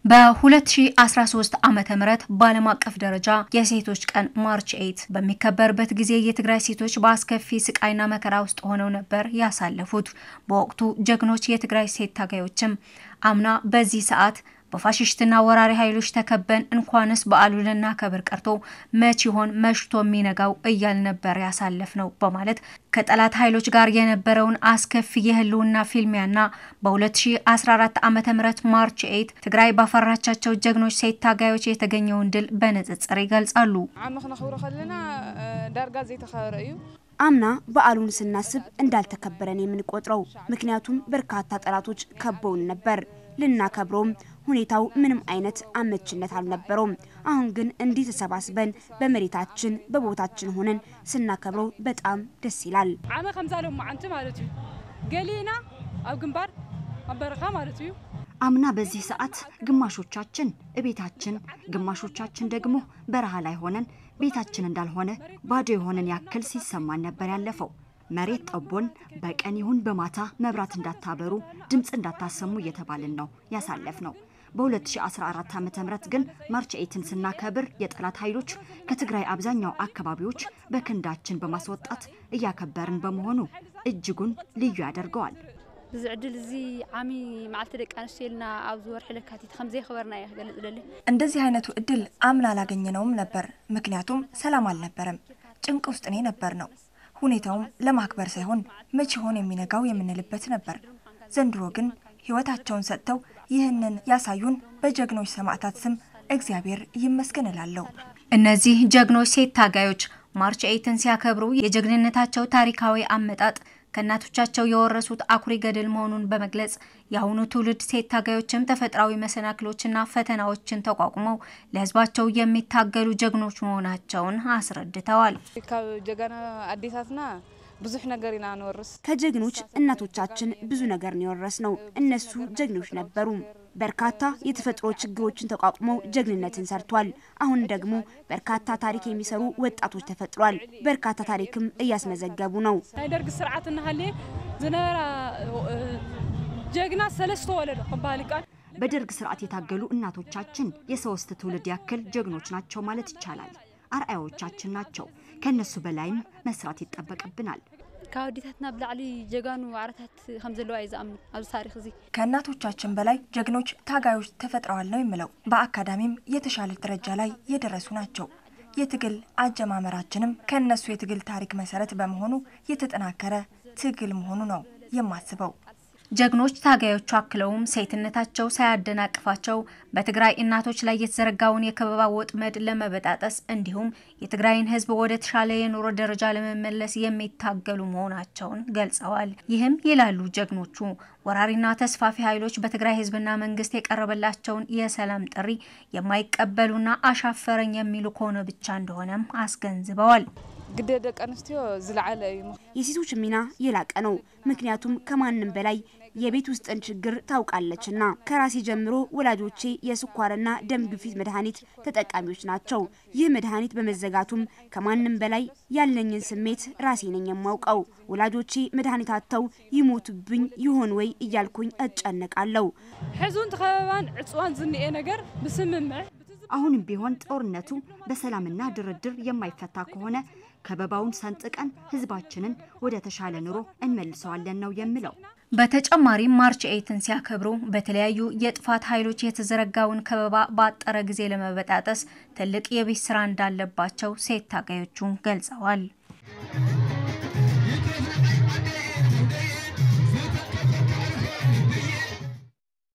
በ2013 ዓ ም በዓለም አቀፍ ደረጃ የሴቶች ቀን ማርች ኤይት በሚከበርበት ጊዜ የትግራይ ሴቶች በአስከፊ ስቃይና መከራ ውስጥ ሆነው ነበር ያሳለፉት። በወቅቱ ጀግኖች የትግራይ ሴት ታጋዮችም አምና በዚህ ሰዓት በፋሽስትና ወራሪ ኃይሎች ተከበን እንኳንስ በዓሉን ልናከብር ቀርቶ መች ይሆን መሽቶ የሚነጋው እያል ነበር ያሳለፍ ነው በማለት ከጠላት ኃይሎች ጋር የነበረውን አስከፊ የህልውና ፊልሚያና በ2014 ዓ ም ማርች ኤይት ትግራይ ባፈራቻቸው ጀግኖች ሴት ታጋዮች የተገኘውን ድል በንጽጽር ይገልጻሉ። ዓመ ክነኽብሮ ከለና ዳርጋ ዘይተኸበረ እዩ አምና በዓሉን ስናስብ እንዳልተከበረን የምንቆጥረው ምክንያቱም በርካታ ጠላቶች ከበውን ነበር። ልናከብረውም ሁኔታው ምንም አይነት አመችነት አልነበረውም። አሁን ግን እንዲህ ተሰባስበን በመሬታችን በቦታችን ሆነን ስናከብረው በጣም ደስ ይላል። ዓመ ከምዛሎም መዓንቲ ማለት እዩ ገሊና ኣብ ግንባር ኣብ በረኻ ማለት እዩ አምና በዚህ ሰዓት ግማሾቻችን እቤታችን ግማሾቻችን ደግሞ በረሃ ላይ ሆነን ቤታችን እንዳልሆነ ባዶ የሆነን ያክል ሲሰማን ነበር ያለፈው። መሬት ጠቦን በቀን ይሁን በማታ መብራት እንዳታበሩ፣ ድምፅ እንዳታሰሙ እየተባልን ነው ያሳለፍ ነው። በ2014 ዓ ም ግን ማርች ኤይትን ስናከብር የጠላት ኃይሎች ከትግራይ አብዛኛው አካባቢዎች በክንዳችን በማስወጣት እያከበርን በመሆኑ እጅጉን ልዩ ያደርገዋል። እዚ ዕድል እዚ ዓሚ መዓልቲ ደቂ ኣንስትዮ ኢልና ኣብዚ ወርሒ ለካቲት ከምዘይኸበርና እየ ክገልጽ ደሊ እንደዚህ አይነቱ እድል አምና አላገኘነውም ነበር። ምክንያቱም ሰላም አልነበረም። ጭንቅ ውስጥ እኔ ነበር ነው ሁኔታውም ለማክበር ሳይሆን መቼ ሆን የሚነጋው የምንልበት ነበር። ዘንድሮ ግን ሕይወታቸውን ሰጥተው ይህንን ያሳዩን በጀግኖች ሰማዕታት ስም እግዚአብሔር ይመስገን እላለሁ። እነዚህ ጀግኖች ሴት ታጋዮች ማርች ኤይትን ሲያከብሩ የጀግንነታቸው ታሪካዊ አመጣጥ ከእናቶቻቸው የወረሱት አኩሪ ገድል መሆኑን በመግለጽ የአሁኑ ትውልድ ሴት ታጋዮችም ተፈጥሯዊ መሰናክሎችና ፈተናዎችን ተቋቁመው ለሕዝባቸው የሚታገሉ ጀግኖች መሆናቸውን አስረድተዋል። ካብ ጀጋና አዴታትና ብዙሕ ነገር ኢና ንወርስ ከጀግኖች እናቶቻችን ብዙ ነገር ነው የወረስነው። እነሱ ጀግኖች ነበሩ። በርካታ የተፈጥሮ ችግሮችን ተቋቁመው ጀግንነትን ሰርቷል። አሁን ደግሞ በርካታ ታሪክ የሚሰሩ ወጣቶች ተፈጥሯል። በርካታ ታሪክም እያስመዘገቡ ነው። ናይ ደርጊ ስርዓት እናሃለየ ዝነበራ ጀግና ሰለስተ ወለዶ ክበሃል ይቃል በደርግ ስርዓት የታገሉ እናቶቻችን የሶስት ትውልድ ያክል ጀግኖች ናቸው ማለት ይቻላል። አርአያዎቻችን ናቸው። ከእነሱ በላይም መስራት ይጠበቅብናል። ካብ ኣዴታትና ብላዕሊ ጀጋኑ ዋዕረታት ከም ዘለዋ እዩ ዝኣምኑ ኣብዚ ታሪክ እዚ ከእናቶቻችን በላይ ጀግኖች ታጋዮች ተፈጥረዋል ነው የምለው። በአካዳሚም የተሻለ ደረጃ ላይ የደረሱ ናቸው። የትግል አጀማመራችንም ከእነሱ የትግል ታሪክ መሰረት በመሆኑ የተጠናከረ ትግል መሆኑ ነው የማስበው። ጀግኖች ታጋዮቹ አክለውም ሴትነታቸው ሳያደናቅፋቸው በትግራይ እናቶች ላይ የተዘረጋውን የከበባ ወጥመድ ለመበጣጠስ እንዲሁም የትግራይን ሕዝብ ወደ ተሻለ የኑሮ ደረጃ ለመመለስ የሚታገሉ መሆናቸውን ገልጸዋል። ይህም ይላሉ ጀግኖቹ ወራሪና ተስፋፊ ኃይሎች በትግራይ ሕዝብና መንግስት የቀረበላቸውን የሰላም ጥሪ የማይቀበሉና አሻፈረኝ የሚሉ ከሆነ ብቻ እንደሆነም አስገንዝበዋል። ግደ ደቂ ኣንስትዮ ዝለዓለ እዩ የሴቶች ሚና የላቀ ነው። ምክንያቱም ከማንም በላይ የቤት ውስጥን ችግር ታውቃለችና። ከራሴ ጀምሮ ወላጆቼ የስኳርና ደም ግፊት መድኃኒት ተጠቃሚዎች ናቸው። ይህ መድኃኒት በመዘጋቱም ከማንም በላይ ያለኝን ስሜት ራሴ ነኝ የማውቀው። ወላጆቼ መድኃኒት አጥተው ይሞቱብኝ ይሆን ወይ እያልኩኝ እጨነቃለሁ። ሕዙን ተኸበባን ዕፅዋን ዝኒኤ ነገር ብስምምዕ አሁንም ቢሆን ጦርነቱ በሰላምና ድርድር የማይፈታ ከሆነ ከበባውን ሰንጥቀን ህዝባችንን ወደ ተሻለ ኑሮ እንመልሰዋለን ነው የምለው። በተጨማሪም ማርች ኤይትን ሲያከብሩ በተለያዩ የጥፋት ኃይሎች የተዘረጋውን ከበባ በአጠረ ጊዜ ለመበጣጠስ ትልቅ የቤት ስራ እንዳለባቸው ሴት ታጋዮቹ ገልጸዋል።